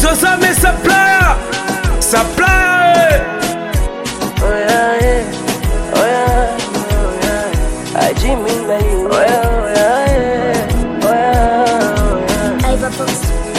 Zozame supplier Supplier Oh yeah, yeah. Oh yeah, oh yeah. Ajimi mbali. Oh yeah, oh yeah, yeah. Oh yeah, oh yeah. Iva Fox.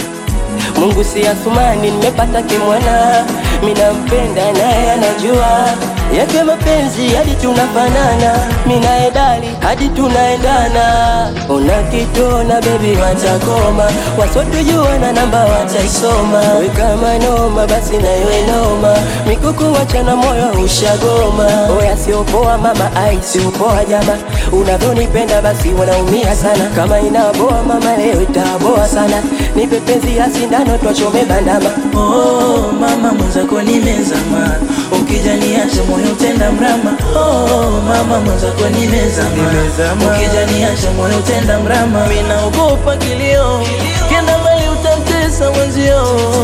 Mungu si Athumani, nimepata kimwana, minampenda naye anajua yake mapenzi hadi tunafanana, minaye dali hadi tunaendana. Una kitona bebi, watakoma wasotujua na namba wataisoma. We kama noma, basi na iwe noma, mikuku wachana moyo ushagoma. Oya siopoa mama, ai siopoa jama, unavyonipenda basi wanaumia sana. Kama inaboa mama, leo itaboa sana, nipe penzi ya sindano twachome bandama. Oh, mama mwenzako nimezama, ukijaniacha moyo utenda mrama. Oh, mama mwenzako nimezama, ukijaniacha moyo utenda mrama. Mimi naogopa kilio, kenda mbali utamtesa mwenzio.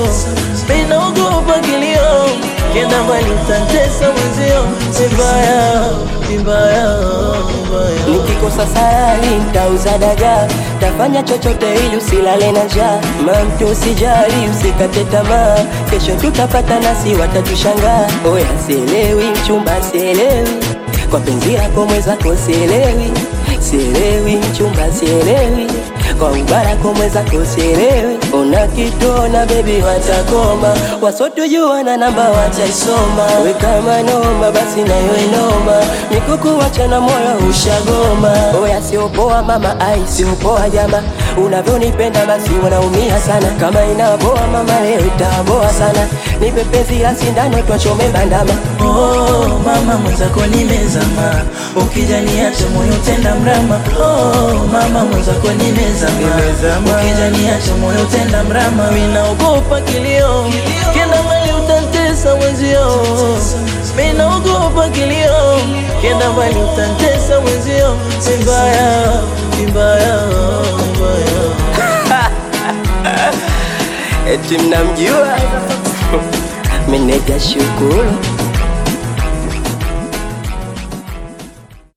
Mimi naogopa kilio, kenda mbali utamtesa mwenzio. Vibaya, vibaya, vibaya. Nikikosa sayari nitauza dagaa, tafanya chochote ili usilale na njaa. Mamtu usijali, usikate tamaa, kesho tutapata nasi watatushangaa. Oya sielewi, mchumba sielewi, kwa penzi lako mwenzako sielewi, sielewi mchumba sielewi, kwa ubarako mwenzako sielewi. Ona kitona bebi, watakoma wasotujua na namba wataisoma. We kama noma, basi na iwe noma, mikuku wachana moyo ushagoma. Oya siopoa mama, ai siopoa jama, unavyonipenda basi wanaumia sana. Kama inaboa mama, leo itaboa sana, nipe penzi la sindano twachome bandama. Oh, mama mwenzako nimezama, ukijaniacha moyo utenda mrama. Oh, mama mwenzako nimezama, ukijaniacha moyo utenda mrama. Mimi naogopa kilio, kenda mbali utantesa mwenzio. Mimi naogopa kilio, kenda mbali utantesa mwenzio. Vibaya, vibaya, vibaya. Eti mnamjua meneja Shukuru